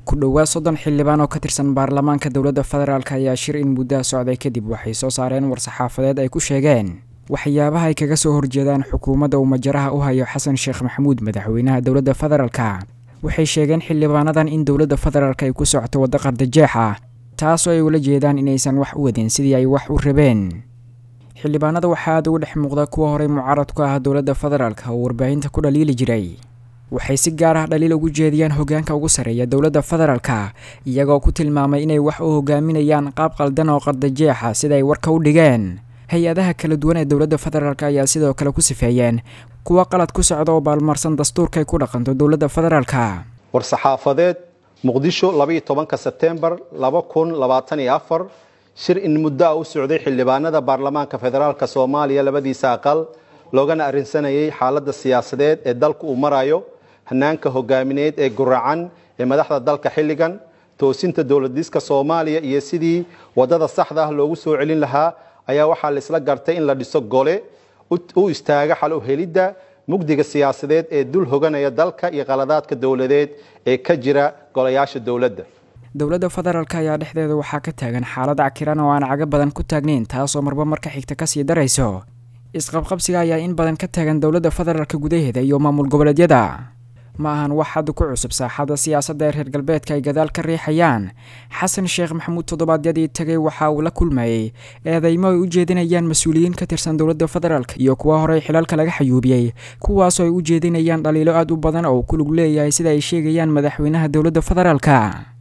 ku dhowaad soddon xildhibaan oo ka tirsan baarlamaanka dowladda federaalk ayaa shir in muddaha socday kadib waxay soo saareen war-saxaafadeed ay ku sheegeen waxyaabaha ay kaga soo horjeedaan xukuumadda uu majaraha u hayo xasan sheekh maxamuud madaxweynaha dowladda federaalka waxay sheegeen xildhibaanadan in dowladda federaalk ay ku socoto waddo qardajeex ah taasoo ay ula jeedaan inaysan wax u wadin sidii ay wax u rabeen xildhibaanada waxaa aada uga dhex muuqda kuwa horey mucaarad ku ah dowladda federaalk oo warbaahinta ku dhaliili jiray waxay si gaar ah dhaliil ugu jeediyaan hoggaanka ugu sarreeya dowladda federaalka iyagoo ku tilmaamay inay wax u hogaaminayaan qaab qaldan oo qardajeexa sida ay warka u dhigeen hay-adaha kala duwan ee dowladda federaalk ayaa sidoo kale ku sifeeyeen kuwa qalad ku socda oo baalmarsan dastuurkay ku dhaqanto dowladda federaalka war-saxaafadeed muqdisho labaiyo tobanka sebtembar laba kun labaatan iyo afar shir in muddo a u socday xildhibaanada baarlamaanka federaalk soomaaliya labadiisa aqal loogana arrinsanayay xaaladda siyaasadeed ee dalku uu marayo hanaanka hogaamineed ee guracan ee madaxda dalka xilligan toosinta dowladiska soomaaliya iyo sidii wadada saxda ah loogu soo celin lahaa ayaa waxaa laisla gartay in la dhiso gole u istaaga xal u helidda mugdiga siyaasadeed ee dul hoganaya dalka iyo qaladaadka dowladeed ee ka jira golayaasha dowladda dowladda federaalk ayaa dhexdeeda waxaa ka taagan xaalad cakiran oo aan caga badan ku taagnayn taasoo marba marka xigta kasii darayso isqabqabsiga ayaa in badan ka taagan dowladda federaalka gudaheeda iyo maamul goboleedyada ma ahan wax hadda ku cusub saaxadda siyaasadda ee reer galbeedka ay gadaal ka riixayaan xasan sheekh maxamuud toddobaadyadii tagay waxa uu la kulmayey eedeymo ay u jeedinayaan mas-uuliyiin ka tirsan dowladda federaalk iyo kuwa horey xilaalka laga xayuubiyey kuwaasoo ay u jeedinayaan dhaliilo aad u badan oo ku lug leeyahay sida ay sheegayaan madaxweynaha dowladda federaalka